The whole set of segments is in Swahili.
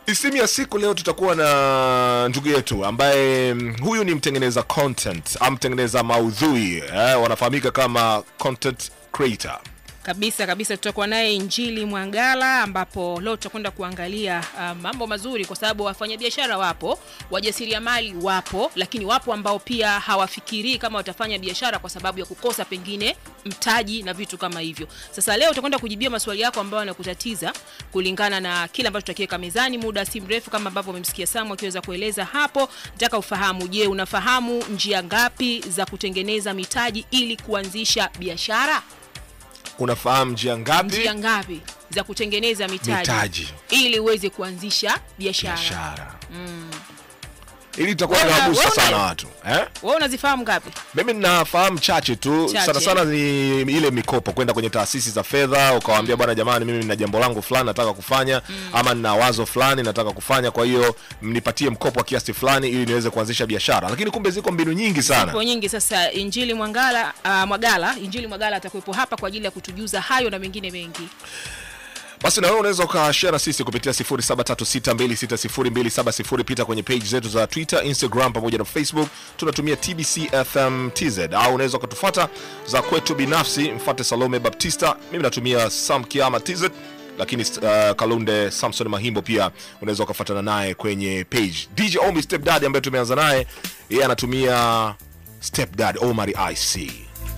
Isimu ya siku leo tutakuwa na ndugu yetu ambaye mm, huyu ni mtengeneza content au mtengeneza maudhui eh, wanafahamika kama content creator. Kabisa kabisa, tutakuwa naye Injili Mwangala, ambapo leo tutakwenda kuangalia uh, mambo mazuri, kwa sababu wafanyabiashara wapo, wajasiriamali wapo, lakini wapo ambao pia hawafikirii kama watafanya biashara kwa sababu ya kukosa pengine mtaji na vitu kama hivyo. Sasa leo tutakwenda kujibia maswali yako ambayo yanakutatiza kulingana na kile ambacho tutakiweka mezani muda si mrefu, kama ambavyo umemsikia Samu akiweza kueleza hapo. Nataka ufahamu, je, unafahamu njia ngapi za kutengeneza mitaji ili kuanzisha biashara? Unafahamu njia ngapi? njia ngapi za kutengeneza mitaji, Mitaji. ili uweze kuanzisha biashara biashara ili itakuwa Wewe- inawagusa wewe sana una- watu eh? wewe unazifahamu ngapi Mimi ninafahamu chache tu Chache. sana sana ni ile mikopo, kwenda kwenye taasisi za fedha ukawaambia, bwana jamani, mimi nina jambo langu fulani nataka kufanya ama nina wazo fulani nataka kufanya, kwa hiyo mnipatie mkopo wa kiasi fulani ili niweze kuanzisha biashara. Lakini kumbe ziko mbinu nyingi sana. Zipo nyingi sasa injili mwangala uh, mwagala injili mwagala atakuwepo hapa kwa ajili ya kutujuza hayo na mengine mengi Basi na wewe unaweza ukashare na sisi kupitia 0736260270 pita kwenye page zetu za Twitter, Instagram pamoja na Facebook. Tunatumia TBC FM TZ au unaweza ukatufuata za kwetu binafsi, mfuate Salome Baptista. Mimi natumia Sam Kiama TZ, lakini uh, Kalunde Samson Mahimbo pia unaweza ukafuatana naye kwenye page. DJ Omi Stepdad ambaye tumeanza naye, yeye anatumia Stepdad Omari IC.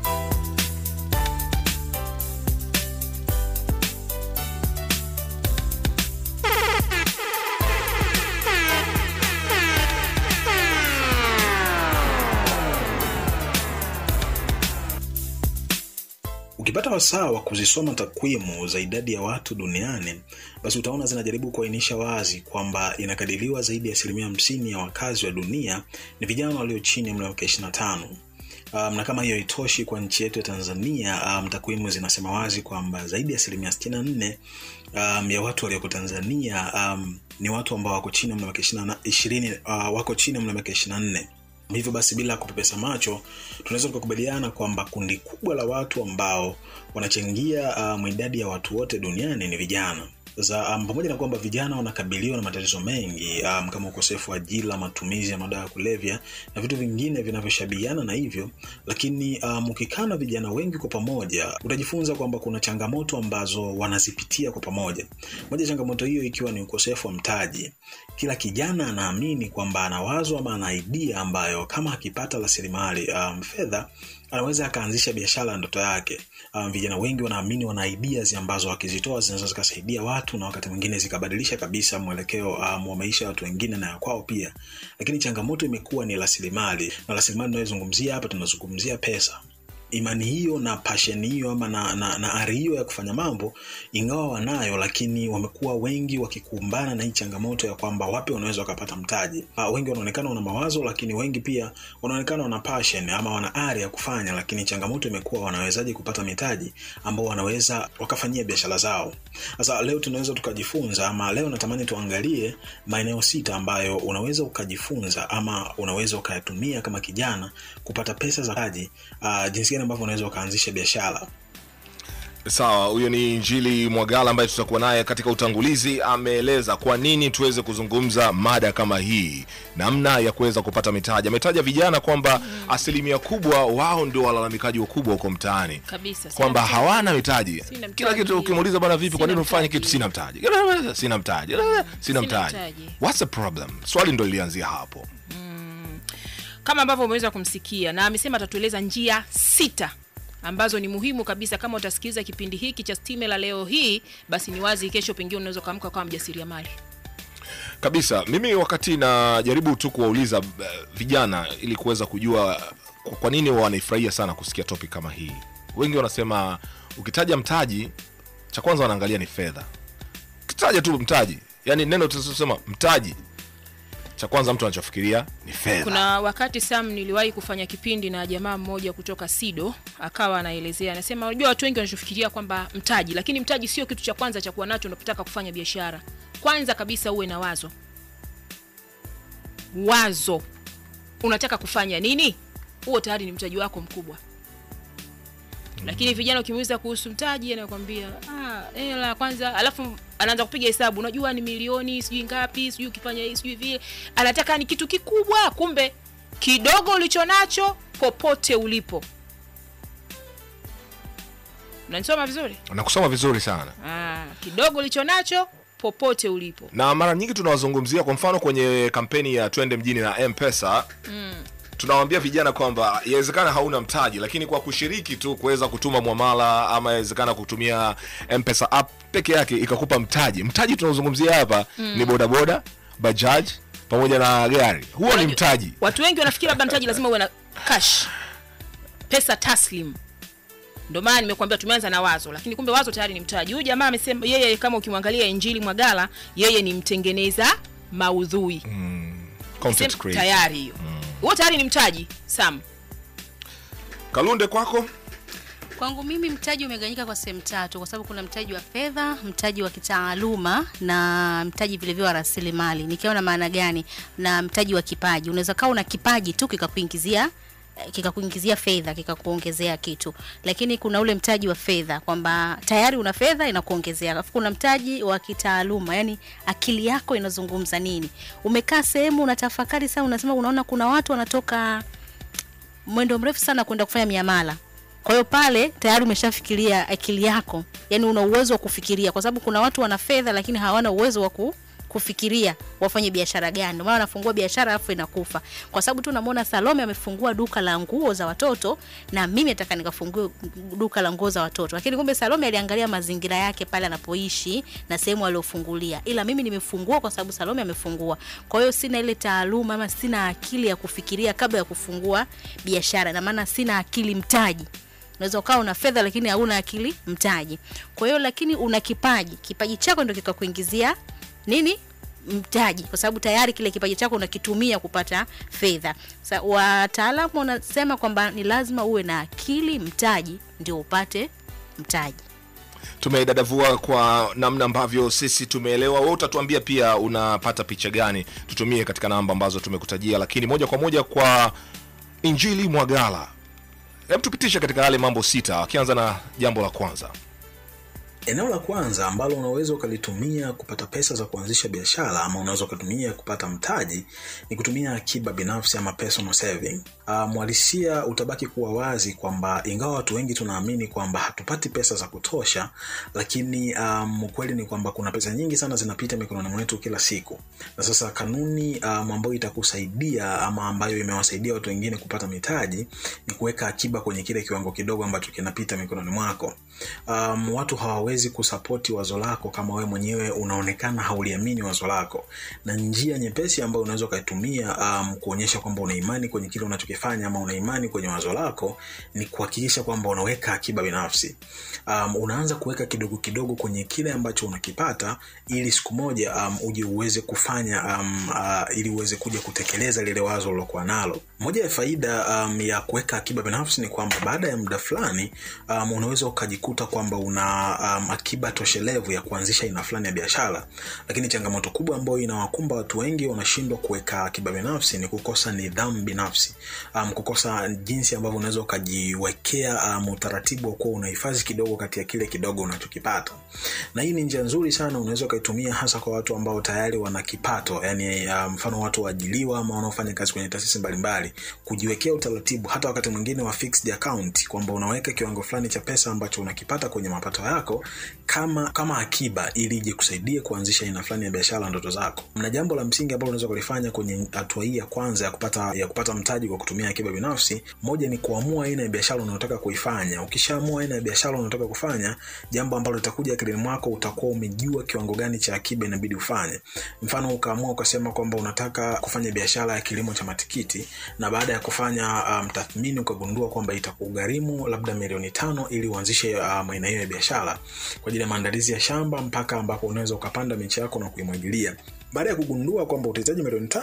Ukipata wasaa wa kuzisoma takwimu za idadi ya watu duniani, basi utaona zinajaribu kuainisha wazi kwamba inakadiriwa zaidi ya asilimia hamsini ya wakazi wa dunia ni vijana walio chini ya umri wa miaka 25. Um, na kama hiyo itoshi kwa nchi yetu ya Tanzania, um, takwimu zinasema wazi kwamba zaidi ya asilimia 64 um, ya watu walioko Tanzania um, ni watu ambao wako chini ya umri wa miaka 20 ishirini, uh, wako chini ya umri wa miaka 24 hivyo basi bila kupepesa macho tunaweza tukakubaliana kwamba kundi kubwa la watu ambao wanachangia um, idadi ya watu wote duniani ni vijana za um, pamoja na kwamba vijana wanakabiliwa na matatizo mengi um, kama ukosefu wa ajira matumizi ya madawa ya kulevya na vitu vingine vinavyoshabihiana na hivyo lakini um, ukikaa na vijana wengi kwa pamoja utajifunza kwamba kuna changamoto ambazo wanazipitia kwa pamoja moja ya changamoto hiyo ikiwa ni ukosefu wa mtaji kila kijana anaamini kwamba ana wazo ama ana idea ambayo kama akipata rasilimali um, fedha anaweza akaanzisha biashara ya ndoto yake um, vijana wengi wanaamini wana ideas ambazo wakizitoa zinaweza zikasaidia watu na wakati mwingine zikabadilisha kabisa mwelekeo um, wa maisha ya watu wengine na ya kwao pia lakini changamoto imekuwa ni rasilimali na rasilimali tunayozungumzia hapa tunazungumzia pesa imani hiyo na passion hiyo ama na, na, na ari hiyo ya kufanya mambo ingawa wanayo lakini wamekuwa wengi wakikumbana na hii changamoto ya kwamba wapi wanaweza wakapata mtaji uh, wengi wanaonekana wana mawazo lakini wengi pia wanaonekana wana passion ama wana ari ya kufanya lakini changamoto imekuwa wanawezaje kupata mitaji ambao wanaweza wakafanyia biashara zao sasa leo tunaweza tukajifunza ama leo natamani tuangalie maeneo sita ambayo unaweza ukajifunza ama unaweza ukayatumia kama kijana kupata pesa za kaji uh, jinsi gani ambavyo unaweza ukaanzisha biashara Sawa, huyo ni Injili Mwagala ambaye tutakuwa naye katika utangulizi. Ameeleza kwa nini tuweze kuzungumza mada kama hii, namna ya kuweza kupata mitaji. Ametaja vijana kwamba asilimia kubwa wao ndio walalamikaji wakubwa huko mtaani, kabisa sina kwamba mtaji. hawana mitaji. Sina Kila mtaji. kitu ukimuuliza, bwana, vipi, kwa Sina nini ufanye mtaji. kitu? Sina mtaji, sina mtaji, sina mtaji. mtaji. What's the problem? Swali ndo lilianzia hapo. kama ambavyo umeweza kumsikia na amesema atatueleza njia sita ambazo ni muhimu kabisa kama utasikiliza kipindi hiki cha stime la leo hii basi ni wazi kesho pengine unaweza ukaamka kama mjasiriamali kabisa mimi wakati najaribu tu kuwauliza uh, vijana ili kuweza kujua kwa- kwa nini wanaifurahia sana kusikia topic kama hii wengi wanasema ukitaja mtaji cha kwanza wanaangalia ni fedha ukitaja tu mtaji yani neno tunasema mtaji cha kwanza mtu anachofikiria ni fedha kuna wakati sam niliwahi kufanya kipindi na jamaa mmoja kutoka sido akawa anaelezea anasema unajua watu wengi wanachofikiria kwamba mtaji lakini mtaji sio kitu cha kwanza cha kuwa nacho unapotaka kufanya biashara kwanza kabisa uwe na wazo wazo unataka kufanya nini huo tayari ni mtaji wako mkubwa lakini vijana ukimuuliza kuhusu mtaji anakwambia "Ah, hela kwanza alafu anaanza kupiga hesabu unajua ni milioni sijui ngapi sijui ukifanya hii sijui vile anataka ni kitu kikubwa kumbe kidogo ulicho nacho popote ulipo unanisoma vizuri nakusoma vizuri sana ah, kidogo ulicho nacho popote ulipo na mara nyingi tunawazungumzia kwa mfano kwenye kampeni ya twende mjini na mpesa mm. tunawaambia vijana kwamba yawezekana hauna mtaji lakini kwa kushiriki tu kuweza kutuma mwamala ama yawezekana kutumia mpesa app peke yake ikakupa mtaji mtaji tunaozungumzia hapa mm. ni bodaboda bajaj pamoja na gari huo ni mtaji watu wengi wanafikiri labda mtaji lazima uwe na cash pesa taslim ndio maana nimekuambia tumeanza na wazo lakini kumbe wazo tayari ni mtaji huyu jamaa amesema yeye kama ukimwangalia injili mwagala yeye ni mtengeneza maudhui content Sema creator. tayari hiyo huo tayari ni mtaji sam kalunde kwako Kwangu mimi mtaji umegawanyika kwa sehemu tatu, kwa sababu kuna mtaji wa fedha, mtaji wa kitaaluma na mtaji vilevile wa rasilimali. Nikiwa na maana gani? Na mtaji wa kipaji. Unaweza kawa una kipaji tu kikakuingizia eh, kikakuingizia fedha kikakuongezea kitu, lakini kuna ule mtaji wa fedha kwamba tayari una fedha inakuongezea. Alafu kuna mtaji wa kitaaluma, yani akili yako inazungumza nini. Umekaa sehemu unatafakari sana, unasema unaona kuna watu wanatoka mwendo mrefu sana kwenda kufanya miamala kwa hiyo pale tayari umeshafikiria akili yako yani una uwezo wa kufikiria kwa sababu kuna watu wana fedha lakini hawana uwezo wa ku kufikiria wafanye biashara gani ndio maana wanafungua biashara alafu inakufa kwa sababu tu namwona salome amefungua duka la nguo za watoto na mimi nataka nikafungue duka la nguo za watoto lakini kumbe salome aliangalia mazingira yake pale anapoishi na sehemu aliofungulia ila mimi nimefungua kwa sababu salome amefungua kwa hiyo sina ile taaluma ama sina akili ya kufikiria kabla ya kufungua biashara na maana sina akili mtaji unaweza ukawa una fedha lakini hauna akili mtaji kwa hiyo lakini una kipaji kipaji chako ndio kikakuingizia nini mtaji kwa sababu tayari kile kipaji chako unakitumia kupata fedha sa wataalamu wanasema kwamba ni lazima uwe na akili mtaji ndio upate mtaji tumeidadavua kwa namna ambavyo sisi tumeelewa we utatuambia pia unapata picha gani tutumie katika namba ambazo tumekutajia lakini moja kwa moja kwa injili mwagala hebu tupitishe katika yale mambo sita akianza na jambo la kwanza eneo la kwanza ambalo unaweza ukalitumia kupata pesa za kuanzisha biashara ama unaweza ukatumia kupata mtaji ni kutumia akiba binafsi ama personal saving uh, mwalisia utabaki kuwa wazi kwamba ingawa watu wengi tunaamini kwamba hatupati pesa za kutosha lakini um, ukweli ni kwamba kuna pesa nyingi sana zinapita mikononi mwetu kila siku na sasa kanuni um, ambayo itakusaidia ama ambayo imewasaidia watu wengine kupata mitaji ni kuweka akiba kwenye kile kiwango kidogo ambacho kinapita mikononi mwako um, watu hawawezi kusapoti wazo lako kama wewe mwenyewe unaonekana hauliamini wazo lako na njia nyepesi ambayo unaweza ukaitumia um, kuonyesha kwamba una imani kwenye kile unachokifanya ama una imani kwenye wazo lako ni kuhakikisha kwamba unaweka akiba binafsi um, unaanza kuweka kidogo kidogo kwenye kile ambacho unakipata ili siku moja um, uje uweze kufanya um, uh, ili uweze kuja kutekeleza lile wazo ulilokuwa nalo moja ya faida um, ya kuweka akiba binafsi ni kwamba baada ya muda fulani um, unaweza ukajikuta kwamba una um, akiba toshelevu ya kuanzisha aina fulani ya biashara lakini changamoto kubwa ambayo inawakumba watu wengi wanashindwa kuweka akiba binafsi ni kukosa nidhamu binafsi um, kukosa jinsi ambavyo unaweza ukajiwekea um, utaratibu wa kuwa unahifadhi kidogo kati ya kile kidogo unachokipata na hii ni njia nzuri sana unaweza ukaitumia hasa kwa watu ambao tayari wana kipato yani uh, mfano watu waajiliwa ama wanaofanya kazi kwenye taasisi mbalimbali kujiwekea utaratibu hata wakati mwingine wa fixed account kwamba unaweka kiwango fulani cha pesa ambacho unakipata kwenye mapato yako kama kama akiba ili ije kusaidia kuanzisha aina fulani ya biashara ndoto zako na jambo la msingi ambalo unaweza kulifanya kwenye hatua hii ya kwanza ya kupata ya kupata mtaji kwa kutumia akiba binafsi moja ni kuamua aina ya biashara unayotaka kuifanya ukishaamua aina ya biashara unayotaka kufanya jambo ambalo litakuja akilini mwako utakuwa umejua kiwango gani cha akiba inabidi ufanye mfano ukaamua ukasema kwamba unataka kufanya biashara ya kilimo cha matikiti na baada ya kufanya um, tathmini ukagundua kwamba itakugharimu labda milioni tano ili uanzishe um, aina hiyo ya biashara kwa ajili ya maandalizi ya shamba mpaka ambapo unaweza ukapanda miche yako na kuimwagilia baada ya kugundua kwamba utahitaji milioni tano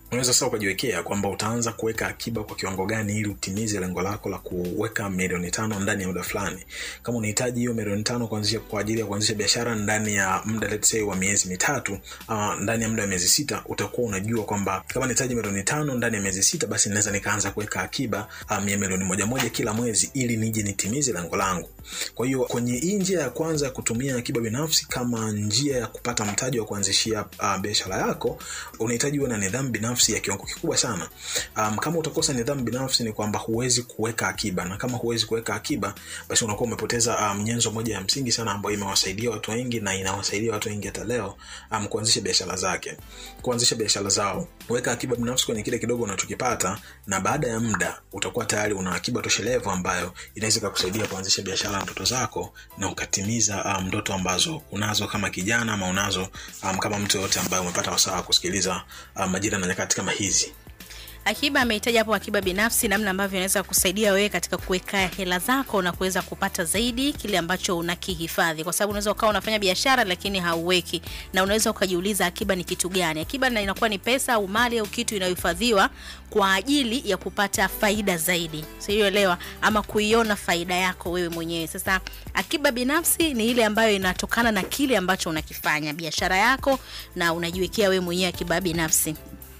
unaweza sasa ukajiwekea kwamba utaanza kuweka akiba kwa kiwango gani ili utimize lengo lako la kuweka milioni tano ndani ya muda fulani kama unahitaji hiyo milioni tano kuanzisha kwa ajili ya kuanzisha biashara ndani ya muda let's say wa miezi mitatu ama ndani ya muda wa miezi sita utakuwa unajua kwamba kama nahitaji milioni tano ndani ya miezi sita basi naweza nikaanza kuweka akiba um, ya milioni moja moja kila mwezi ili nije nitimize lengo langu kwa hiyo kwenye hii njia ya kwanza ya kutumia akiba binafsi kama njia ya kupata mtaji wa kuanzishia uh, biashara yako unahitaji uwe na nidhamu binafsi ya kiwango kikubwa sana um, kama utakosa nidhamu binafsi ni kwamba huwezi kuweka akiba na kama huwezi kuweka akiba basi unakuwa umepoteza um, nyenzo moja ya msingi sana ambayo imewasaidia watu wengi na inawasaidia watu wengi hata leo um, kuanzisha biashara zake kuanzisha biashara zao weka akiba binafsi kwenye kile kidogo unachokipata na baada ya muda utakuwa tayari una akiba toshelevu ambayo inaweza ikakusaidia kuanzisha biashara ndoto zako na ukatimiza um, ndoto ambazo unazo kama kijana ama unazo um, kama mtu yoyote ambaye umepata wasaa wa kusikiliza um, majira na nyakati kama hizi Akiba amehitaji hapo akiba binafsi, namna ambavyo inaweza kusaidia wewe katika kuweka hela zako na kuweza kupata zaidi kile ambacho unakihifadhi, kwa sababu unaweza ukawa unafanya biashara lakini hauweki, na unaweza ukajiuliza akiba ni kitu gani? Akiba na inakuwa ni pesa au mali au kitu inayohifadhiwa kwa ajili ya kupata faida zaidi, sielewa, ama kuiona faida yako wewe mwenyewe. Sasa akiba binafsi ni ile ambayo inatokana na kile ambacho unakifanya, biashara yako, na unajiwekea wewe mwenyewe akiba binafsi.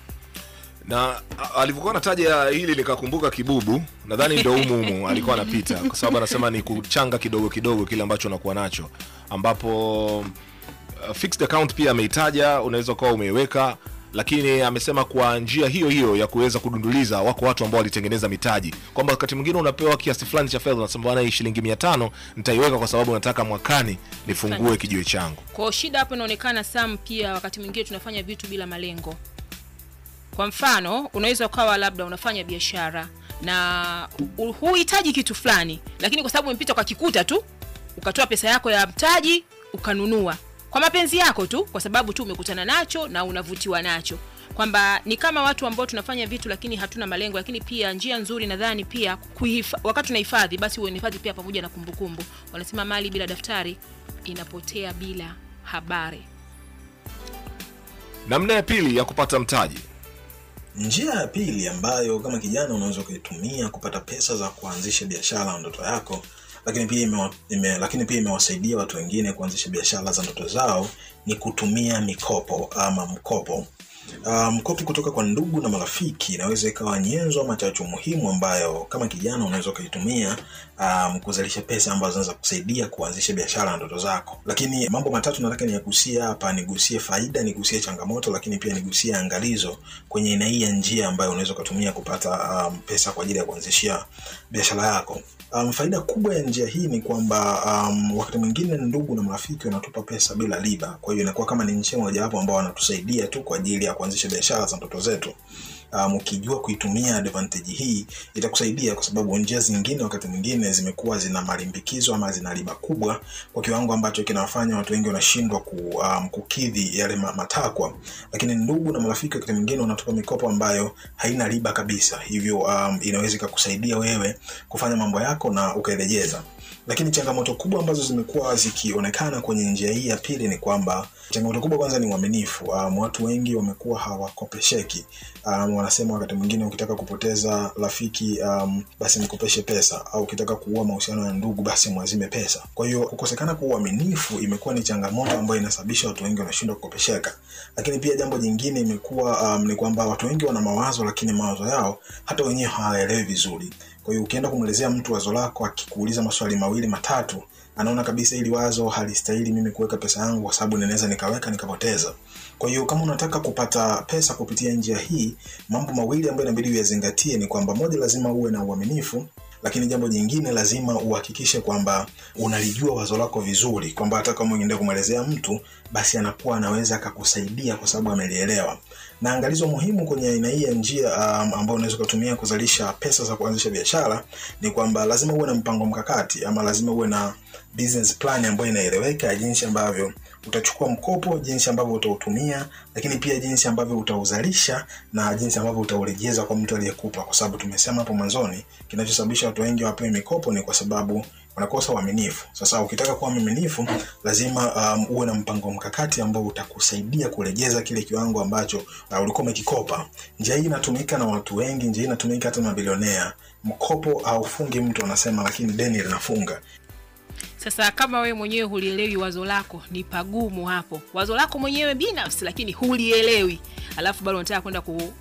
na a- alivyokuwa nataja hili nikakumbuka kibubu nadhani ndo humu humu alikuwa anapita kwa sababu anasema ni kuchanga kidogo kidogo kile ambacho unakuwa nacho ambapo uh, fixed account pia ameitaja unaweza ukawa umeiweka lakini amesema kwa njia hiyo hiyo ya kuweza kudunduliza wako watu ambao walitengeneza mitaji kwamba wakati mwingine unapewa kiasi fulani cha fedha unasema bwana hii shilingi mia tano nitaiweka kwa sababu nataka mwakani nifungue kijiwe changu kwao shida hapo inaonekana sam pia wakati mwingine tunafanya vitu bila malengo kwa mfano unaweza ukawa labda unafanya biashara na hu- huhitaji kitu fulani lakini kwa sababu umepita kwa kikuta tu ukatoa pesa yako ya mtaji ukanunua kwa mapenzi yako tu kwa sababu tu umekutana nacho na unavutiwa nacho kwamba ni kama watu ambao tunafanya vitu lakini hatuna malengo lakini pia njia nzuri nadhani pia kuhifa, wakati unahifadhi basi uhifadhi pia pamoja na kumbukumbu wanasema mali bila daftari inapotea bila habari namna ya pili ya kupata mtaji njia ya pili ambayo kama kijana unaweza ukaitumia kupata pesa za kuanzisha biashara na ndoto yako lakini pia ime, ime, lakini pia imewasaidia watu wengine kuanzisha biashara za ndoto zao ni kutumia mikopo ama mkopo Uh, mkopo kutoka kwa ndugu na marafiki inaweza ikawa nyenzo ama chachu muhimu ambayo kama kijana unaweza ukaitumia um, kuzalisha pesa ambazo zinaweza kusaidia kuanzisha biashara na ndoto zako lakini mambo matatu nataka niyagusie hapa nigusie faida nigusie changamoto lakini pia nigusie angalizo kwenye aina hii ya njia ambayo unaweza ukatumia kupata um, pesa kwa ajili ya kuanzishia biashara yako um, faida kubwa ya njia hii ni kwamba um, wakati mwingine ndugu na marafiki wanatupa pesa bila riba kwa hiyo inakuwa kama ni njia mojawapo ambao wanatusaidia tu kwa ajili ya kuanzisha biashara za ndoto zetu um, ukijua kuitumia advantage hii itakusaidia kwa sababu njia zingine wakati mwingine zimekuwa zina malimbikizo ama zina riba kubwa kwa kiwango ambacho kinawafanya watu wengi wanashindwa ku, um, kukidhi yale ma- matakwa lakini ndugu na marafiki wakati mwingine wanatupa mikopo ambayo haina riba kabisa hivyo um, inaweza ikakusaidia wewe kufanya mambo yako na ukairejeza lakini changamoto kubwa ambazo zimekuwa zikionekana kwenye njia hii ya pili ni kwamba changamoto kubwa kwanza ni uaminifu um, watu wengi wamekuwa hawakopesheki um, wanasema wakati mwingine ukitaka kupoteza rafiki um, basi mkopeshe pesa au ukitaka kuua mahusiano ya ndugu basi mwazime pesa kwa hiyo kukosekana kwa uaminifu imekuwa ni changamoto ambayo inasababisha watu wengi wanashindwa kukopesheka lakini pia jambo jingine imekuwa um, ni kwamba watu wengi wana mawazo lakini mawazo yao hata wenyewe hawaelewi vizuri kwa hiyo ukienda kumwelezea mtu wazo lako akikuuliza maswali mawili matatu anaona kabisa ili wazo halistahili mimi kuweka pesa yangu kwa sababu ninaweza nikaweka nikapoteza kwa hiyo kama unataka kupata pesa kupitia njia hii mambo mawili ambayo inabidi uyazingatie ni kwamba moja lazima uwe na uaminifu lakini jambo jingine lazima uhakikishe kwamba unalijua wazo lako vizuri kwamba hata kama uende kumwelezea mtu basi anakuwa anaweza akakusaidia kwa sababu amelielewa na angalizo muhimu kwenye aina hii ya njia um, ambayo unaweza ukatumia kuzalisha pesa za kuanzisha biashara ni kwamba lazima uwe na mpango mkakati ama lazima uwe na business plan ambayo inaeleweka ya jinsi ambavyo utachukua mkopo jinsi ambavyo utautumia lakini pia jinsi ambavyo utauzalisha na jinsi ambavyo utaurejeza kwa mtu aliyekupa kwa sababu tumesema hapo mwanzoni kinachosababisha watu wengi wapewe mikopo ni kwa sababu unakosa uaminifu. Sasa ukitaka kuwa mwaminifu, lazima um, uwe na mpango mkakati ambao utakusaidia kurejeza kile kiwango ambacho uh, ulikuwa umekikopa. Njia hii inatumika na watu wengi, njia hii inatumika hata mabilionea. Mkopo haufungi mtu anasema, lakini deni linafunga. Sasa kama wewe mwenyewe hulielewi wazo lako, ni pagumu hapo. Wazo lako mwenyewe binafsi, lakini hulielewi, alafu bado unataka kwenda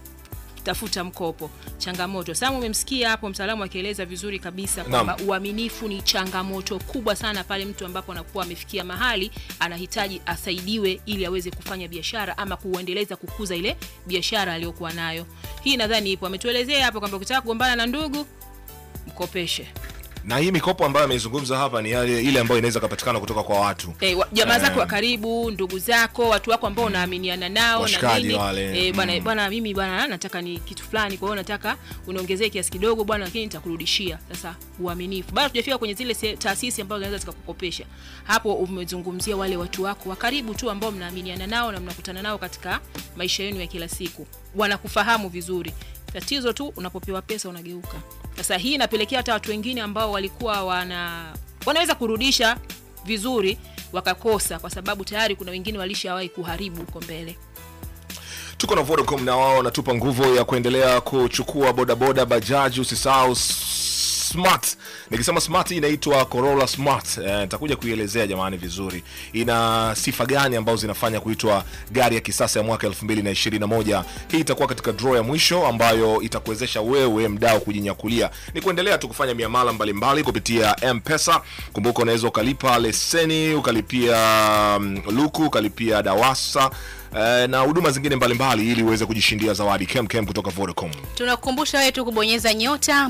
kutafuta mkopo, changamoto. Sasa umemsikia hapo mtaalamu akieleza vizuri kabisa kwamba uaminifu ni changamoto kubwa sana pale mtu ambapo anakuwa amefikia mahali anahitaji asaidiwe ili aweze kufanya biashara ama kuendeleza kukuza ile biashara aliyokuwa nayo. Hii nadhani ipo, ametuelezea hapo kwamba ukitaka kugombana na ndugu mkopeshe na hii mikopo ambayo ameizungumza hapa ni yale ile ambayo inaweza kupatikana kutoka kwa watu Eh, wa- jamaa zako Eh. wa karibu, ndugu zako, watu wako ambao unaaminiana nao na Washikaji nini. wale. Eh, bwana Mm. bwana mimi bwana nataka ni kitu fulani, kwa hiyo nataka uniongezee kiasi kidogo bwana, lakini nitakurudishia. Sasa uaminifu. Bado tujafika kwenye zile se- taasisi ambazo zinaweza zikakukopesha. Hapo umezungumzia wale watu wako wa karibu tu ambao mnaaminiana nao na mnakutana nao katika maisha yenu ya kila siku. Wanakufahamu vizuri. Tatizo tu unapopewa pesa unageuka. Sasa hii inapelekea hata watu wengine ambao walikuwa wana wanaweza kurudisha vizuri wakakosa, kwa sababu tayari kuna wengine walishawahi kuharibu huko mbele. tuko na vodacom na wao wanatupa nguvu ya kuendelea kuchukua bodaboda bajaji usisahau s- smart nikisema smart hii inaitwa corolla smart Eh, nitakuja kuielezea jamani vizuri ina sifa gani ambazo zinafanya kuitwa gari ya kisasa ya mwaka 2021 hii itakuwa katika draw ya mwisho ambayo itakuwezesha wewe mdao kujinyakulia ni kuendelea tu kufanya miamala mbalimbali kupitia mpesa kumbuka unaweza ukalipa leseni ukalipia mm, luku ukalipia dawasa eh, na huduma zingine mbalimbali ili uweze kujishindia zawadi kemkem kutoka vodacom tunakukumbusha wewe tu kubonyeza nyota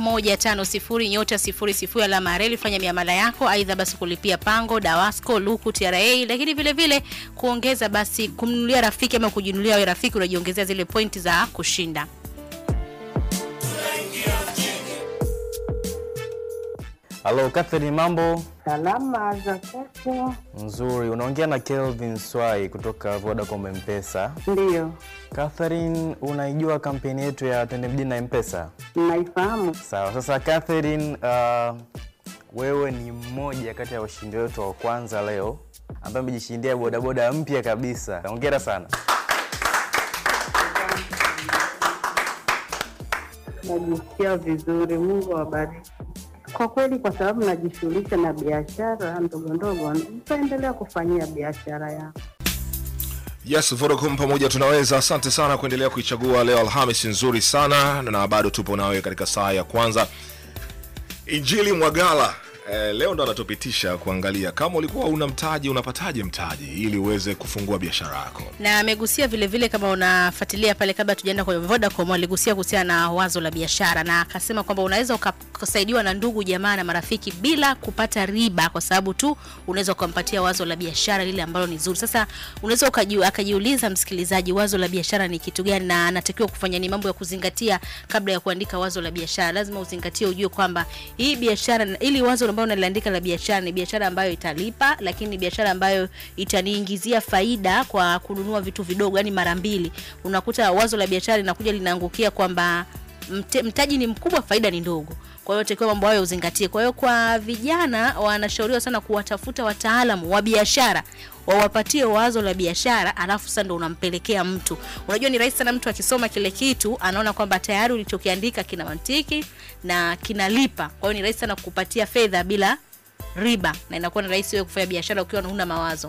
150 nyota 00 alama ya reli fanya miamala yako aidha basi kulipia pango dawasco luku tra lakini vile vile kuongeza basi kumnunulia rafiki ama kujinunulia wewe rafiki unajiongezea zile pointi za kushinda Halo Catherine, mambo Salama za kwako? nzuri. Unaongea na Kelvin Swai kutoka Vodacom Mpesa. Ndiyo, Catherine, unaijua kampeni yetu ya Twende Mjini na Mpesa? naifahamu. Sawa. Sasa Catherine, uh, wewe ni mmoja kati ya washindi wetu wa kwanza leo ambaye amejishindia bodaboda mpya kabisa. Hongera sana. Najisikia vizuri, Mungu awabariki. Kwa kweli, kwa sababu najishughulisha na biashara ndogo ndogo, nitaendelea kufanyia biashara yangu. yes vodacom pamoja tunaweza asante sana kuendelea kuichagua leo alhamis nzuri sana na bado tupo nawe katika saa ya kwanza injili mwagala Eh, leo ndo anatupitisha kuangalia kama ulikuwa una mtaji unapataje mtaji ili uweze kufungua biashara yako na amegusia vile vile kama unafuatilia pale kabla tujaenda kwenye Vodacom aligusia kuhusiana na wazo la biashara na akasema kwamba unaweza uka- ukasaidiwa na ndugu jamaa na marafiki bila kupata riba kwa sababu tu unaweza ukampatia wazo la biashara lile ambalo ni zuri sasa unaweza ukajiu- akajiuliza msikilizaji wazo la biashara ni kitu gani na anatakiwa kufanya ni mambo ya kuzingatia kabla ya kuandika wazo la biashara lazima uzingatie ujue kwamba hii biashara ili wazo ambayo unaliandika la biashara ni biashara ambayo italipa lakini ni biashara ambayo itaniingizia faida kwa kununua vitu vidogo yani mara mbili unakuta wazo la biashara linakuja linaangukia kwamba mte- mtaji ni mkubwa faida ni ndogo kwa hiyo takiwa mambo hayo uzingatie kwa hiyo kwa vijana wanashauriwa sana kuwatafuta wataalamu wa biashara wawapatie wazo la biashara alafu sasa ndo unampelekea mtu unajua ni rahisi sana mtu akisoma kile kitu anaona kwamba tayari ulichokiandika kina mantiki na kinalipa kwa hiyo ni rahisi sana kukupatia fedha bila riba na inakuwa ni rahisi wewe kufanya biashara ukiwa huna mawazo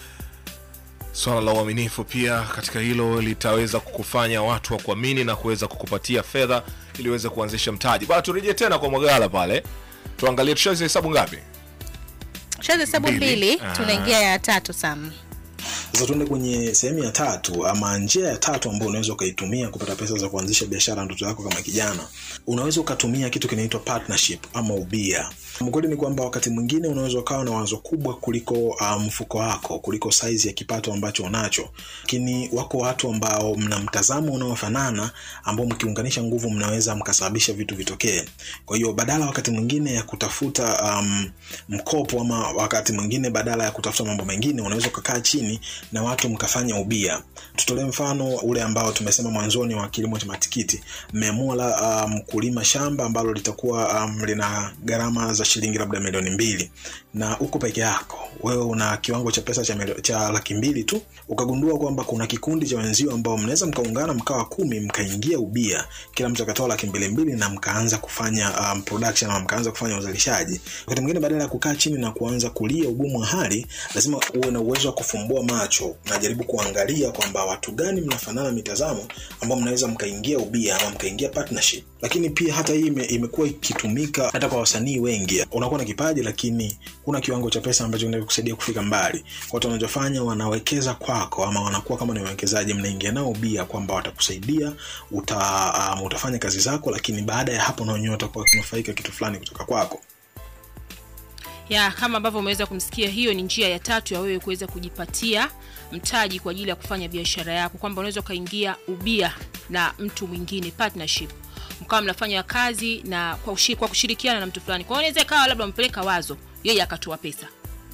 swala la uaminifu pia katika hilo litaweza kukufanya watu wa kuamini na kuweza kukupatia fedha ili uweze kuanzisha mtaji bana turejee tena kwa mwagala pale tuangalie tushazi hesabu ngapi shazi hesabu Mbili. mbili Ah. tunaingia ya tatu sam sasa tuende kwenye sehemu ya tatu ama njia ya tatu ambayo unaweza ukaitumia kupata pesa za kuanzisha biashara ndoto yako kama kijana unaweza ukatumia kitu kinaitwa partnership ama ubia mkweli ni kwamba wakati mwingine unaweza ukawa na wazo kubwa kuliko uh, mfuko wako kuliko saizi ya kipato ambacho unacho lakini wako watu ambao mna mtazamo unaofanana ambao mkiunganisha nguvu mnaweza mkasababisha vitu vitokee kwa hiyo badala wakati mwingine ya kutafuta um, mkopo ama wakati mwingine badala ya kutafuta mambo mengine unaweza ukakaa chini na watu mkafanya ubia tutolee mfano ule ambao tumesema mwanzoni wa kilimo cha matikiti mmeamua la um, kulima shamba ambalo litakuwa um, lina gharama za za shilingi labda milioni mbili na uko peke yako wewe una kiwango cha pesa cha, milio- cha laki mbili tu ukagundua kwamba kuna kikundi cha wenzio ambao mnaweza mkaungana mkawa kumi mkaingia ubia kila mtu akatoa laki mbili mbili na mkaanza kufanya um, production ama mkaanza kufanya uzalishaji wakati mwingine badala ya kukaa chini na kuanza kulia ugumu wa hali lazima uwe na uwezo wa kufumbua macho najaribu kuangalia kwamba watu gani mnafanana mitazamo ambao mnaweza mkaingia ubia ama mkaingia partnership lakini pia hata hii ime, imekuwa ikitumika hata kwa wasanii wengi unakuwa na kipaji lakini kuna kiwango cha pesa ambacho kinaweza kusaidia kufika mbali watu wanachofanya wanawekeza kwako ama wanakuwa kama ni wawekezaji mnaingia nao ubia kwamba watakusaidia uta, um, utafanya kazi zako lakini baada ya hapo na wenyewe watakuwa wakinufaika kitu fulani kutoka kwako ya kama ambavyo umeweza kumsikia hiyo ni njia ya tatu ya wewe kuweza kujipatia mtaji kwa ajili ya kufanya biashara yako kwamba unaweza ukaingia ubia na mtu mwingine partnership mkawa mnafanya kazi na kwa, ushi, kwa kushirikiana na mtu fulani kwa hiyo inaweza ikawa labda umepeleka wazo yeye akatoa pesa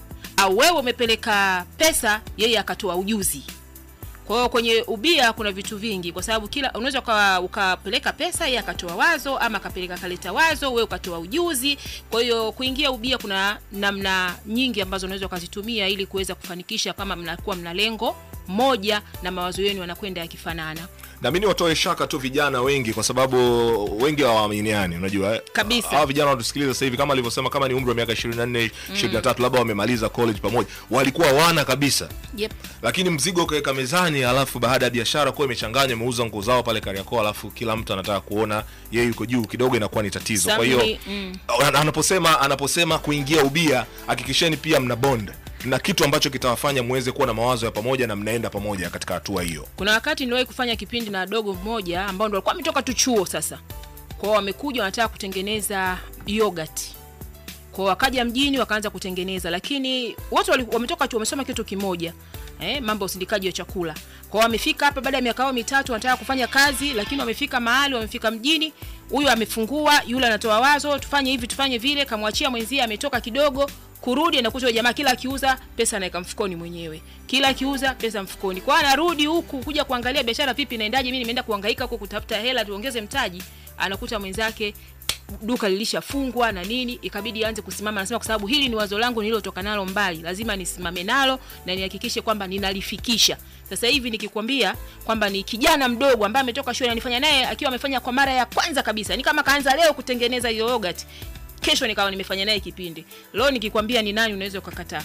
au wewe umepeleka pesa yeye akatoa ujuzi kwa hiyo kwenye ubia kuna vitu vingi kwa sababu kila unaweza ukawa- ukapeleka pesa yeye akatoa wazo ama akapeleka kaleta wazo wewe ukatoa ujuzi kwa hiyo kuingia ubia kuna namna nyingi ambazo unaweza ukazitumia ili kuweza kufanikisha kama mnakuwa mna lengo moja na mawazo yenu yanakwenda yakifanana na mi niwatoe shaka tu vijana wengi kwa sababu wengi hawaaminiani unajua eh? Kabisa. hawa vijana wanatusikiliza sasa hivi kama alivyosema kama ni umri wa miaka 24 23 labda wamemaliza college pamoja walikuwa wana kabisa yep. lakini mzigo ukaweka mezani alafu baada ya biashara kuwa imechanganya imeuza nguo zao pale kariakoo alafu kila mtu anataka kuona yeye yuko juu kidogo inakuwa ni tatizo kwa hiyo Samli, mm. ana- anaposema anaposema kuingia ubia hakikisheni pia mna bond na kitu ambacho kitawafanya muweze kuwa na mawazo ya pamoja na mnaenda pamoja katika hatua hiyo kuna wakati niliwahi kufanya kipindi na dogo mmoja ambao ndo walikuwa wametoka tu chuo sasa kwao wamekuja wanataka kutengeneza yogurt kwao wakaja mjini wakaanza kutengeneza lakini wote wali- wametoka chuo wamesoma kitu kimoja eh, mambo ya usindikaji wa chakula kwao wamefika hapa baada ya miaka yao mitatu wanataka kufanya kazi lakini wamefika mahali wamefika mjini huyu amefungua yule anatoa wazo tufanye hivi tufanye vile kamwachia mwenzie ametoka kidogo kurudi anakuta yule jamaa kila akiuza pesa anaweka mfukoni mwenyewe kila akiuza pesa mfukoni kwa hiyo anarudi huku kuja kuangalia biashara vipi inaendaje mimi nimeenda kuhangaika huku kutafuta hela tuongeze mtaji anakuta mwenzake duka lilishafungwa na nini ikabidi aanze kusimama anasema kwa sababu hili ni wazo langu nililotoka nalo mbali lazima nisimame nalo na nihakikishe kwamba ninalifikisha sasa hivi nikikwambia kwamba ni kijana mdogo ambaye ametoka shule anifanya naye akiwa amefanya kwa mara ya kwanza kabisa ni kama kaanza leo kutengeneza hiyo yogurt kesho nikawa nimefanya naye kipindi leo nikikwambia ni nani unaweza ukakataa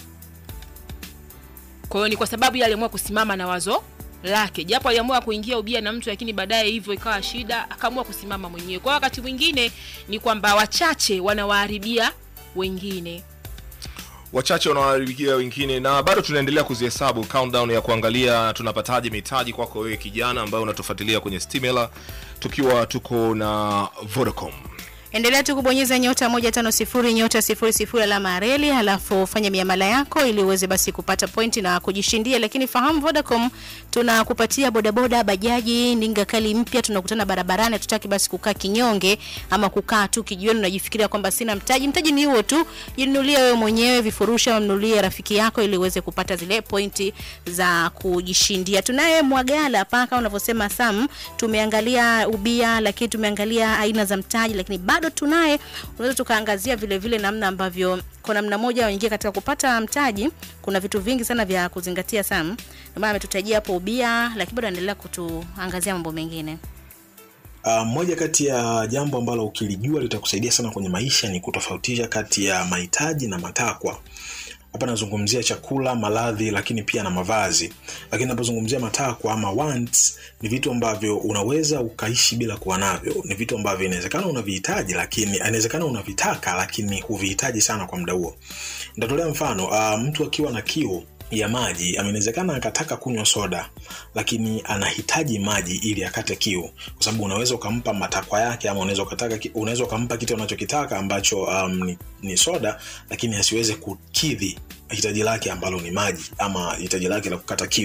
kwa hiyo ni kwa sababu yeye aliamua kusimama na wazo lake japo aliamua kuingia ubia na mtu lakini baadaye hivyo ikawa shida akaamua kusimama mwenyewe kwa hiyo wakati mwingine ni kwamba wachache wanawaharibia wengine wachache wanawaharibikia wengine na bado tunaendelea kuzihesabu countdown ya kuangalia tunapataje mitaji kwako wewe kijana ambaye unatufuatilia kwenye stimela tukiwa tuko na vodacom endelea tu kubonyeza nyota moja tano sifuri nyota sifuri sifuri alama ya reli halafu fanya miamala yako ili uweze basi kupata pointi na kujishindia lakini fahamu vodacom tunakupatia bodaboda bajaji ndinga kali mpya tunakutana barabarani hatutaki basi kukaa kinyonge ama kukaa tu kijioni unajifikiria kwamba sina mtaji mtaji ni huo tu jinunulie wewe mwenyewe vifurushi ama mnunulie rafiki yako ili uweze kupata zile pointi za kujishindia tunaye mwagala hapa kama unavyosema sam tumeangalia ubia lakini tumeangalia aina za mtaji lakini bado tunaye unaweza tukaangazia vile vile namna ambavyo kwa namna moja waingia katika kupata mtaji kuna vitu vingi sana vya kuzingatia sam ndio maana ametutajia hapo ubia lakini bado anaendelea kutuangazia mambo mengine Uh, moja kati ya jambo ambalo ukilijua litakusaidia sana kwenye maisha ni kutofautisha kati ya mahitaji na matakwa hapa nazungumzia chakula maradhi lakini pia na mavazi lakini napozungumzia matakwa ama wants ni vitu ambavyo unaweza ukaishi bila kuwa navyo ni vitu ambavyo inawezekana unavihitaji lakini inawezekana unavitaka lakini huvihitaji sana kwa muda huo nitatolea mfano uh, mtu akiwa na kiu ya maji inawezekana akataka kunywa soda lakini anahitaji maji ili akate kiu kwa sababu unaweza ukampa matakwa yake ama unaweza ukataka ki- unaweza ukampa kitu anachokitaka ambacho um, ni, ni soda lakini asiweze kukidhi hitaji lake ambalo ni maji ama hitaji lake la kukata kiu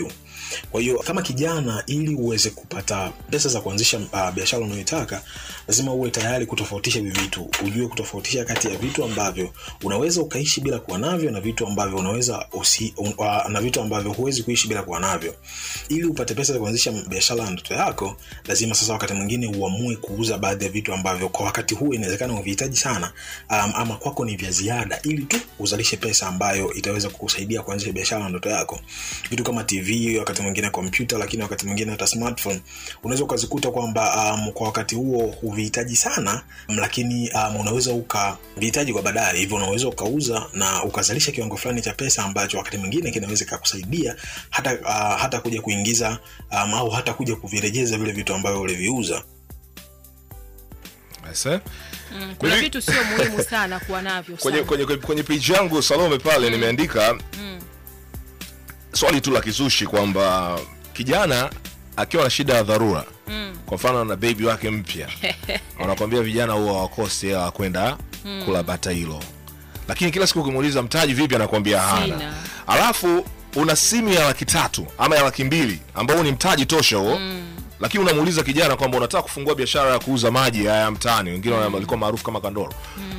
kwa hiyo kama kijana ili uweze kupata pesa za kuanzisha uh, biashara unayoitaka lazima uwe tayari kutofautisha hivi vitu ujue kutofautisha kati ya vitu ambavyo unaweza ukaishi bila kuwa navyo na vitu ambavyo unaweza usi, un, uh, na vitu ambavyo huwezi kuishi bila kuwa navyo ili upate pesa za kuanzisha biashara ya ndoto yako lazima sasa wakati mwingine uamue kuuza baadhi ya vitu ambavyo kwa wakati huu inawezekana uvihitaji sana um, ama kwako ni vya ziada ili tu uzalishe pesa ambayo itaweza kukusaidia kuanzisha biashara ya ndoto yako vitu kama tv wakati mwingine kompyuta lakini wakati mwingine hata smartphone unaweza ukazikuta kwamba um, kwa wakati huo huvihitaji sana um, lakini um, unaweza ukavihitaji kwa baadaye hivyo unaweza ukauza na ukazalisha kiwango fulani cha pesa ambacho wakati mwingine kinaweza kakusaidia hata uh, hata kuja kuingiza um, au hata kuja kuvirejeza vile vitu ambavyo uliviuza Ese? Mm, kuna Mimi- vitu sio muhimu sana kuwa navyo kwenye, sana. kwenye, kwenye, kwenye page yangu salome pale nimeandika swali tu la kizushi kwamba kijana akiwa na shida ya dharura kwa mfano na bebi wake mpya wanakwambia vijana huwa wakosi hela ya kwenda kula bata hilo lakini kila siku ukimuuliza mtaji vipi anakwambia hana Sina. alafu una simu ya laki tatu ama ya laki mbili ambao ni mtaji tosha huo lakini unamuuliza kijana kwamba unataka kufungua biashara ya kuuza maji haya mtaani wengine walikuwa maarufu kama kandoro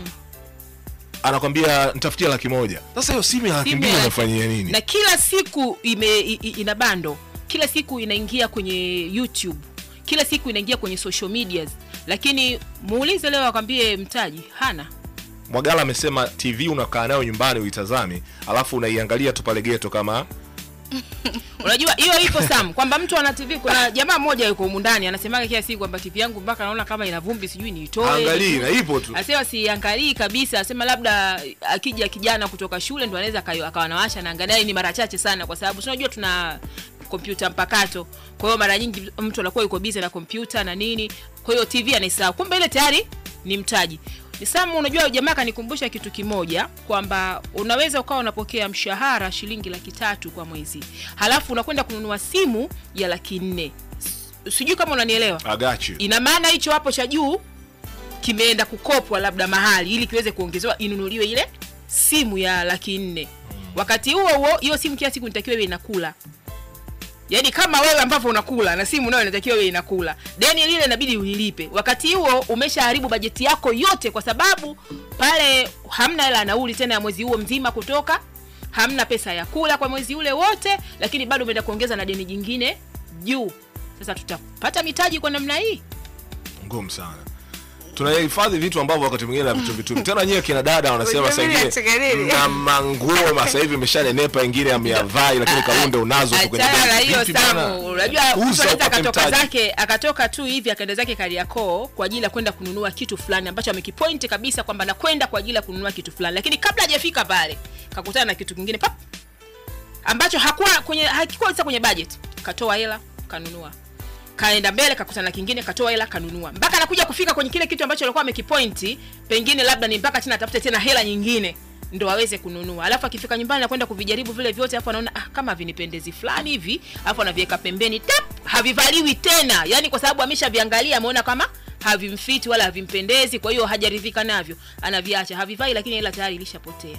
anakwambia nitafutia laki moja sasa hiyo simu ya laki Simu mbili ya- unafanyia nini na kila siku ime, i, i- ina bando kila siku inaingia kwenye youtube kila siku inaingia kwenye social medias lakini muulize leo akwambie mtaji hana mwagala amesema tv unakaa nayo nyumbani uitazami alafu unaiangalia tu pale geto kama unajua hiyo ipo sam kwamba mtu ana tv kuna jamaa mmoja yuko humu ndani anasemaga kila siku kwamba tv yangu mpaka naona kama ina vumbi sijui niitoe angalii na ipo tu asema siangalii kabisa asema labda akija kijana kutoka shule ndo anaweza akayo- akawa nawasha na angalia ni mara chache sana kwa sababu si unajua tuna kompyuta mpakato kwa hiyo mara nyingi mtu anakuwa yuko bize na kompyuta na nini kwa hiyo tv anaisahau kumbe ile tayari ni mtaji ni Sam, unajua jamaa kanikumbusha kitu kimoja kwamba unaweza ukawa unapokea mshahara shilingi laki tatu kwa mwezi halafu unakwenda kununua simu ya laki nne S- sijui kama unanielewa agachi ina maana hicho hapo cha juu kimeenda kukopwa labda mahali ili kiweze kuongezewa inunuliwe ile simu ya laki nne wakati huo huo hiyo simu kila siku nitakiwa iwe inakula yaani kama wewe ambavyo unakula na simu nayo inatakiwa iwe inakula deni lile inabidi ulilipe wakati huo umeshaharibu bajeti yako yote kwa sababu pale hamna hela ya nauli tena ya mwezi huo mzima kutoka hamna pesa ya kula kwa mwezi ule wote lakini bado umeenda kuongeza na deni jingine juu sasa tutapata mitaji kwa namna hii ngumu sana tunahifadhi vitu ambavyo wakati mwingine na vitu vitu tena nyewe kina dada wanasema Unajua saa mimi ingine nacheka nini? na manguo sasa hivi imeshanenepa ingine ameyavai lakini kaunde unazo huko kwenye achana na begi. hiyo Vipi bana? samu unajua mtu Uza anaweza upate akatoka mtaji. zake akatoka tu hivi akaenda zake kariakoo kwa ajili ya kwenda kununua kitu fulani ambacho amekipointi kabisa kwamba nakwenda kwa ajili ya kununua kitu fulani lakini kabla hajafika pale kakutana na kitu kingine pap ambacho hakuwa kwenye hakikuwa sasa kwenye budget katoa hela kanunua kaenda mbele kakutana na kingine katoa hela kanunua mpaka anakuja kufika kwenye kile kitu ambacho alikuwa amekipointi pengine labda ni mpaka tena atafute tena hela nyingine ndo aweze kununua alafu akifika nyumbani nakwenda kuvijaribu vile vyote alafu anaona ah, kama vinipendezi fulani hivi alafu anaviweka pembeni tap havivaliwi tena yani kwa sababu ameshaviangalia ameona kama havimfiti wala havimpendezi kwa hiyo hajaridhika navyo anaviacha havivai lakini hela tayari ilishapotea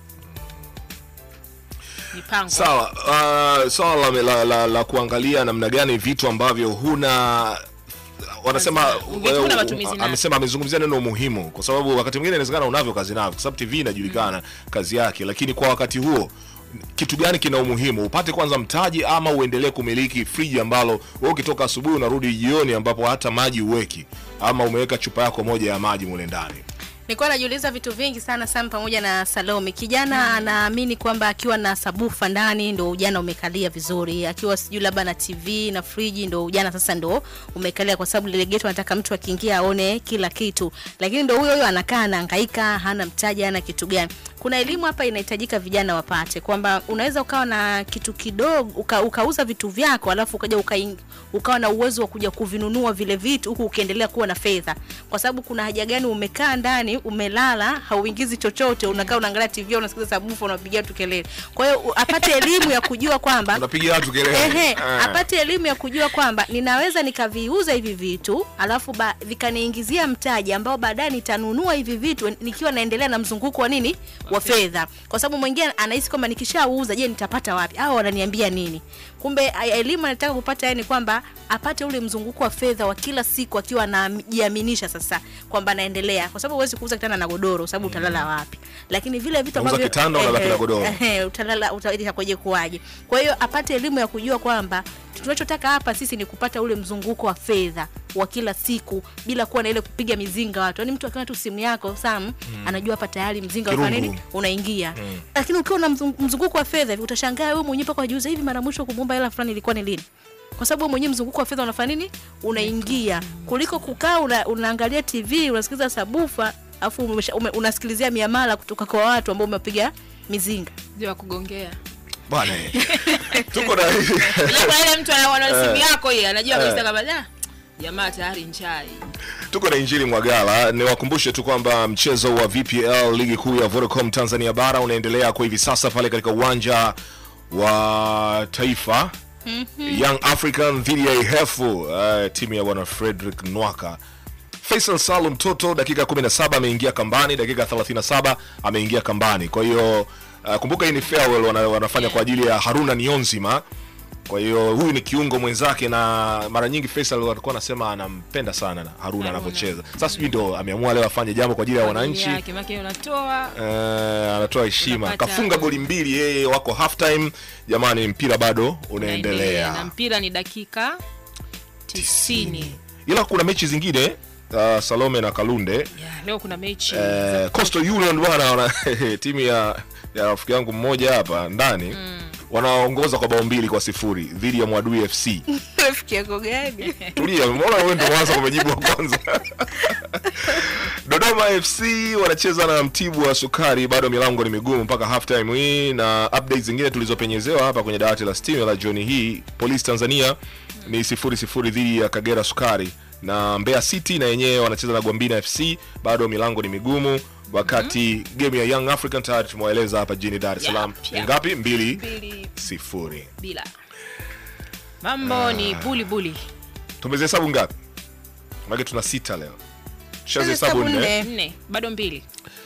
mipango sawa uh, swala la, la, la, la kuangalia namna gani vitu ambavyo huna wanasema Vitu huna matumizi nayo. amesema amezungumzia neno muhimu kwa sababu wakati mwingine inawezekana unavyo kazi navyo kwa sababu tv inajulikana kazi yake lakini kwa wakati huo kitu gani kina umuhimu upate kwanza mtaji ama uendelee kumiliki friji ambalo wewe ukitoka asubuhi unarudi jioni ambapo hata maji uweki ama umeweka chupa yako moja ya maji mule ndani nilikuwa najiuliza vitu vingi sana Sam pamoja na Salome. Kijana anaamini kwamba akiwa na sabufa ndani ndo ujana umekalia vizuri, akiwa sijui labda na TV na friji ndo ujana sasa ndo umekalia, kwa sababu lile geto anataka mtu akiingia aone kila kitu, lakini ndo huyo huyo anakaa anahangaika, hana mtaji, hana kitu gani. Kuna elimu hapa inahitajika vijana wapate kwamba unaweza ukawa na kitu kidogo uka, ukauza vitu vyako alafu ukaja ukaing, ukawa na uwezo wa kuja kuvinunua vile vitu huku ukiendelea kuwa na fedha, kwa sababu kuna haja gani umekaa ndani umelala hauingizi chochote, unakaa unaangalia TV unasikiza sabufa unapigia tu kelele. Kwa hiyo u- apate elimu ya kujua kwamba unapiga watu kelele Ehe, Ah. apate elimu ya kujua kwamba ninaweza nikaviuza hivi vitu alafu ba, vikaniingizia mtaji ambao baadaye nitanunua hivi vitu nikiwa naendelea na mzunguko wa nini wa fedha kwa sababu mwingine anahisi kwamba nikishauza je nitapata wapi au wananiambia nini kumbe a- elimu anataka kupata yani kwamba apate ule mzunguko wa fedha wa kila siku akiwa anajiaminisha sasa kwamba anaendelea kwa sababu huwezi kuuza kitanda na godoro sababu utalala wapi lakini vile vitu Unauza kitanda, unabaki na godoro. eh, utalala utakuja kuwaje kwa hiyo apate elimu ya kujua kwamba tunachotaka hapa sisi ni kupata ule mzunguko wa fedha wa kila siku bila kuwa na ile kupiga mizinga watu yaani mtu akiwa tu simu yako sam mm. anajua hapa tayari mzinga Kirungu. unafanya nini unaingia mm. lakini ukiwa na mzung- mzunguko wa fedha hivi utashangaa wewe mwenyewe mpaka wajiuza hivi mara mwisho kumuomba hela fulani ilikuwa ni lini kwa sababu wewe mwenyewe mzunguko wa fedha unafanya nini unaingia kuliko kukaa una, unaangalia tv unasikiliza sabufa afu umesha- ume, unasikilizia miamala kutoka kwa watu ambao umepiga mizinga Ndio wa kugongea bwana eh. tuko na Labda ile mtu anaona simu yako hii anajua kabisa kama da jamaa tayari njai tuko na injili mwagala niwakumbushe tu kwamba mchezo wa vpl ligi kuu ya vodacom tanzania bara unaendelea kwa hivi sasa pale katika uwanja wa taifa young african dhidi ya ihefu uh, timu ya bwana frederick nwaka faisal salum toto dakika 17 ameingia kambani dakika 37 ameingia kambani kwa hiyo uh, kumbuka hii ni farewell wana, wanafanya kwa ajili ya haruna nionzima kwa hiyo huyu ni kiungo mwenzake na mara nyingi Faisal alikuwa anasema anampenda sana na Haruna anavyocheza. Sasa sijui ndo ameamua leo afanye jambo kwa ajili ya wananchi. yake maki unatoa Eh, anatoa heshima. Unapata- Kafunga goli mbili yeye wako half time. Jamani mpira bado na unaendelea. mpira ni dakika 90 Ila kuna mechi zingine uh, Salome na Kalunde yeah, leo kuna mechi eh, Coastal Union bwana wana timu ya ya rafiki yangu mmoja hapa ndani wanaongoza kwa bao mbili kwa sifuri dhidi ya Mwadui FC. rafiki yako gani tulia mbona wewe ndo mwanza umejibu wa kwanza dodoma fc wanacheza na mtibu wa sukari bado milango ni migumu mpaka half time hii na updates zingine tulizopenyezewa hapa kwenye dawati la steam la jioni hii polisi tanzania ni sifuri sifuri dhidi ya kagera sukari na mbeya city na yenyewe wanacheza na gwambina fc bado milango ni migumu wakati game ya young african tayari tumewaeleza hapa jijini dar es salaam Yap, ni yap. ngapi mbili mbili sifuri bila mambo ni buli buli tumezihesabu ngapi maake tuna sita leo tushazihesabu Tumehesabu nne nne. nne bado mbili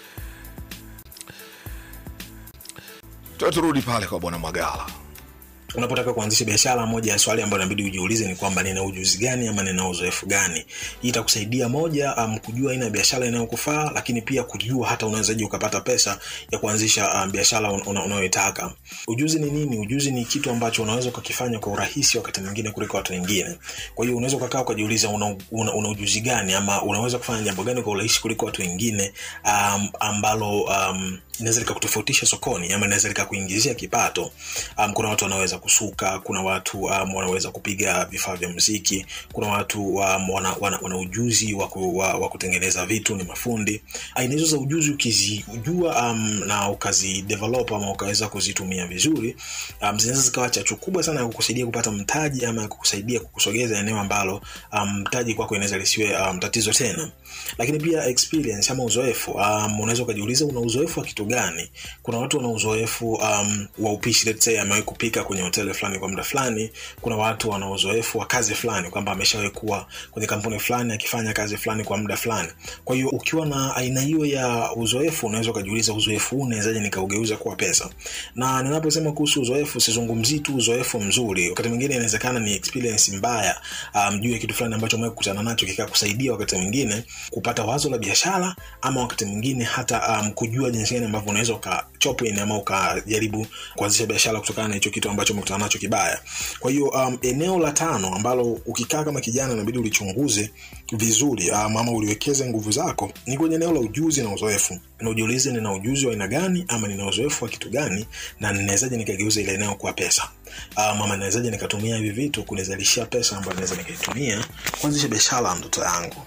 Tuwe turudi pale kwa bwana Magala. unapotaka kuanzisha biashara moja ya swali ambayo inabidi ujiulize ni kwamba nina ujuzi gani ama nina uzoefu gani hii itakusaidia moja um, kujua aina ya biashara inayokufaa lakini pia kujua hata unawezaji ukapata pesa ya kuanzisha um, biashara un- una- unayoitaka ujuzi ni nini ujuzi ni kitu ambacho unaweza ukakifanya kwa urahisi wakati mwingine kuliko watu wengine kwa hiyo unaweza ukakaa ukajiuliza una, una, una ujuzi gani ama unaweza kufanya jambo gani kwa urahisi kuliko watu wengine um, ambalo um, inaweza likakutofautisha sokoni ama inaweza likakuingizia kipato um, kuna watu wanaweza kusuka kuna watu um, wanaweza kupiga vifaa vya muziki kuna watu um, wana, wana, wana ujuzi wa, ku, wa, wa kutengeneza vitu ni mafundi aina hizo za ujuzi ukizijua um, na ukazidevelop ama ukaweza kuzitumia vizuri um, zinaweza zikawa chachu kubwa sana ya kukusaidia kupata mtaji ama ya kukusaidia kukusogeza eneo ambalo um, mtaji kwako inaweza lisiwe um, tatizo tena lakini pia experience ama uzoefu um, unaweza ukajiuliza una uzoefu wa kitu gani kuna watu wana uzoefu um, wa upishi let's say amewahi kupika kwenye hoteli fulani kwa muda fulani kuna watu wana uzoefu wa kazi fulani kwamba ameshawahi kuwa kwenye kampuni fulani akifanya kazi fulani kwa muda fulani kwa hiyo ukiwa na aina hiyo ya uzoefu unaweza ukajiuliza uzoefu huu unawezaje nikaugeuza kuwa pesa na ninaposema kuhusu uzoefu sizungumzii tu uzoefu mzuri wakati mwingine inawezekana ni experience mbaya um, juu ya kitu fulani ambacho umewahi kukutana nacho kikakusaidia wakati mwingine kupata wazo la biashara ama wakati mwingine hata um, kujua jinsi gani ambavyo unaweza ukachop in ama ukajaribu kuanzisha biashara kutokana na hicho kitu ambacho umekutana nacho kibaya kwa hiyo um, eneo la tano ambalo ukikaa kama kijana inabidi ulichunguze vizuri um, ama uliwekeze nguvu zako ni kwenye eneo la ujuzi na uzoefu na ujiulize nina ujuzi wa aina gani ama nina uzoefu wa kitu gani na ninawezaje nikageuza ile eneo kuwa pesa um, ama nawezaje nikatumia hivi vitu kunizalishia pesa ambayo naweza nikaitumia kuanzisha biashara ya ndoto yangu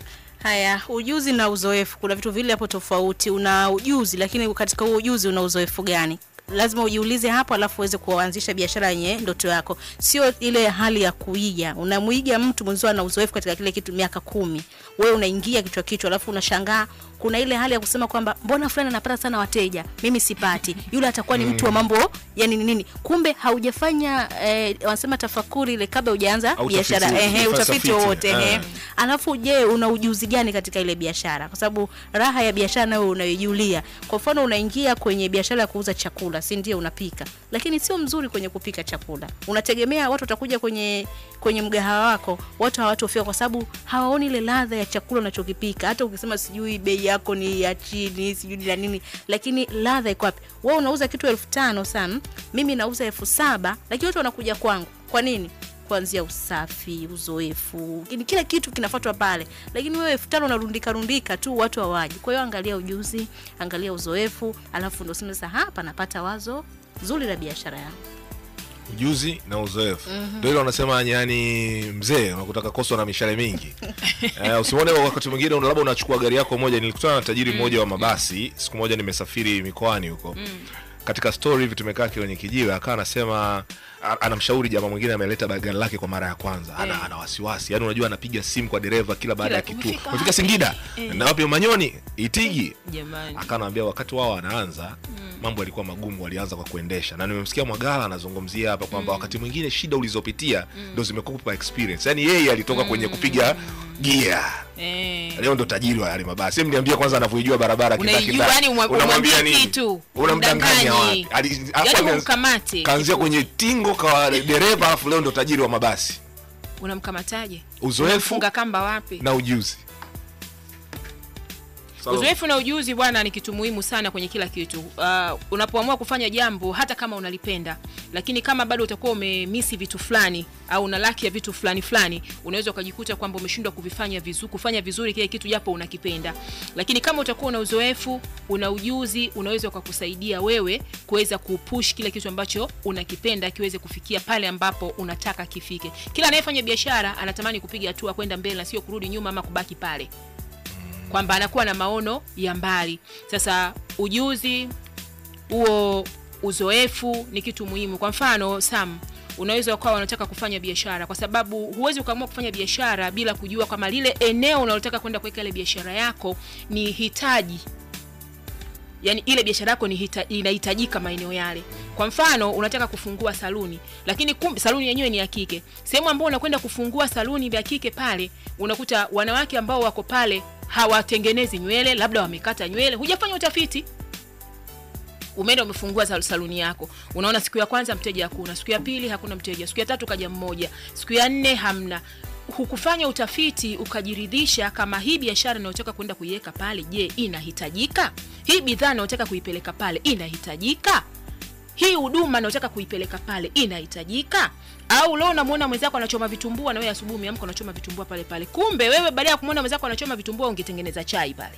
haya ujuzi na uzoefu kuna vitu vile hapo tofauti una ujuzi lakini katika huo ujuzi una uzoefu gani lazima ujiulize hapo alafu uweze kuanzisha biashara yenye ndoto yako sio ile hali ya kuiga unamwiga mtu mwenzio ana uzoefu katika kile kitu miaka kumi wewe unaingia kichwa kichwa alafu unashangaa kuna ile hali ya kusema kwamba mbona fulani anapata sana wateja mimi sipati yule atakuwa ni mtu wa mambo yani ni nini kumbe haujafanya eh, wanasema tafakuri ile kabla hujaanza Au biashara utafiti- ehe utafiti, utafiti wowote ehe eh. alafu je una ujuzi gani katika ile biashara kwa sababu raha ya biashara nayo unaijulia kwa mfano unaingia kwenye biashara ya kuuza chakula si ndio unapika lakini sio mzuri kwenye kupika chakula unategemea watu watakuja kwenye kwenye mgahawa wako watu hawatofika kwa sababu hawaoni ile ladha ya chakula unachokipika hata ukisema sijui bei yako ni ya chini sijui ni la nini lakini ladha iko wapi wewe unauza kitu elfu tano sam mimi nauza elfu saba lakini watu wanakuja kwangu kwa nini kuanzia usafi uzoefu ni kila kitu kinafuatwa pale lakini wewe elfu tano unarundika rundika tu watu hawaji kwa hiyo angalia ujuzi angalia uzoefu alafu ndo sema sasa hapa napata wazo zuri la biashara yangu ujuzi na uzoefu ndio ile wanasema yani mzee unakutaka koso na mishale mingi eh, usimwone wakati mwingine una- labda unachukua gari yako moja nilikutana na tajiri mmoja wa mabasi siku moja nimesafiri mikoani huko katika story hivi tumekaa kwenye kijiwe akawa anasema a- anamshauri jamaa mwingine ameleta gari lake kwa mara ya kwanza ana, ana wasiwasi yani unajua anapiga simu kwa dereva kila baada ya Kila kituo umefika umefika wapi? singida na wapi manyoni itigi jamani akanaambia wakati wao wanaanza mambo yalikuwa magumu walianza kwa kuendesha na nimemsikia mwagala anazungumzia hapa kwamba wakati mwingine shida ulizopitia ndo zimekupa experience yaani yeye alitoka kwenye kupiga gia eh. leo ndo tajiri wa yale mabasi Hem niambia kwanza anavyoijua barabara Unaijua, kindakindaki. yani umwa- Unamwambia umwambie nini? kitu, unamdanganya umdanganyi. wapi Ali- Yaani hapo ameanza- umkamate. kaanzia kwenye tingo kwa dereva alafu leo ndo tajiri wa mabasi unamkamataje uzoefu funga kamba wapi na ujuzi Salome. uzoefu na ujuzi bwana ni kitu muhimu sana kwenye kila kitu uh, unapoamua kufanya jambo hata kama unalipenda lakini kama bado utakuwa umemisi vitu fulani au una laki ya vitu fulani fulani unaweza ukajikuta kwamba umeshindwa kuvifanya vizuri kufanya vizuri kile kitu japo unakipenda lakini kama utakuwa una uzoefu una ujuzi unaweza ukakusaidia wewe kuweza kupush kile kitu ambacho unakipenda kiweze kufikia pale ambapo unataka kifike kila anayefanya biashara anatamani kupiga hatua kwenda mbele na sio kurudi nyuma ama kubaki pale kwamba anakuwa na maono ya mbali sasa ujuzi huo uzoefu ni kitu muhimu kwa mfano sam unaweza ukawa unataka kufanya biashara kwa sababu huwezi ukaamua kufanya biashara bila kujua kwamba lile eneo unalotaka kwenda kuweka ile biashara yako ni hitaji yani ile biashara yako ni hita, inahitajika maeneo yale kwa mfano unataka kufungua saluni lakini kumbe saluni yenyewe ni ya kike sehemu ambao unakwenda kufungua saluni ya kike pale unakuta wanawake ambao wako pale hawatengenezi nywele labda wamekata nywele hujafanya utafiti umeenda umefungua sal- saluni yako unaona siku ya kwanza mteja hakuna siku ya pili hakuna mteja siku ya tatu kaja mmoja siku ya nne hamna hukufanya utafiti ukajiridhisha kama hii biashara inayotaka kwenda kuiweka pale je inahitajika hii bidhaa inayotaka kuipeleka pale inahitajika hii huduma inayotaka kuipeleka pale inahitajika au leo unamwona mwenzako anachoma vitumbua na wewe asubuhi umeamka unachoma vitumbua pale pale kumbe wewe baada ya kumwona mwenzako anachoma vitumbua ungetengeneza chai pale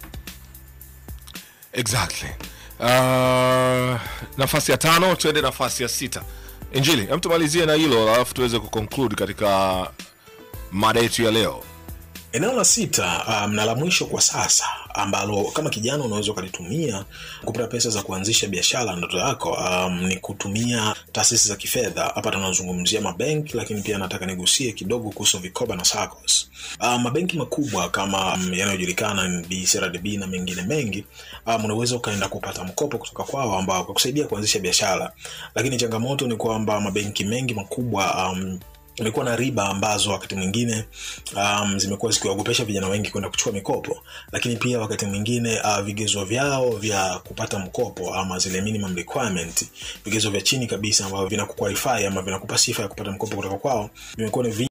exactly uh, nafasi ya tano tuende nafasi ya sita injili hem tumalizie na hilo alafu tuweze kuconclude katika mada yetu ya leo eneo la sita um, na la mwisho kwa sasa ambalo kama kijana unaweza ukalitumia kupata pesa za kuanzisha biashara ndoto yako um, ni kutumia taasisi za kifedha hapa tunazungumzia mabenki lakini pia nataka nigusie kidogo kuhusu vikoba na SACCOS. Um, mabenki makubwa kama um, yanayojulikana ni CRDB na mengine mengi um, unaweza ukaenda kupata mkopo kutoka kwao ambao kukusaidia kuanzisha biashara lakini changamoto ni kwamba mabenki mengi makubwa um, imekuwa na riba ambazo wakati mwingine um, zimekuwa zikiwaogopesha vijana wengi kwenda kuchukua mikopo lakini pia wakati mwingine uh, vigezo vyao vya kupata mkopo ama zile minimum requirement vigezo vya chini kabisa ambavyo vinakuqualify ama vinakupa sifa ya kupata mkopo kutoka kwao vimekuwa ni vi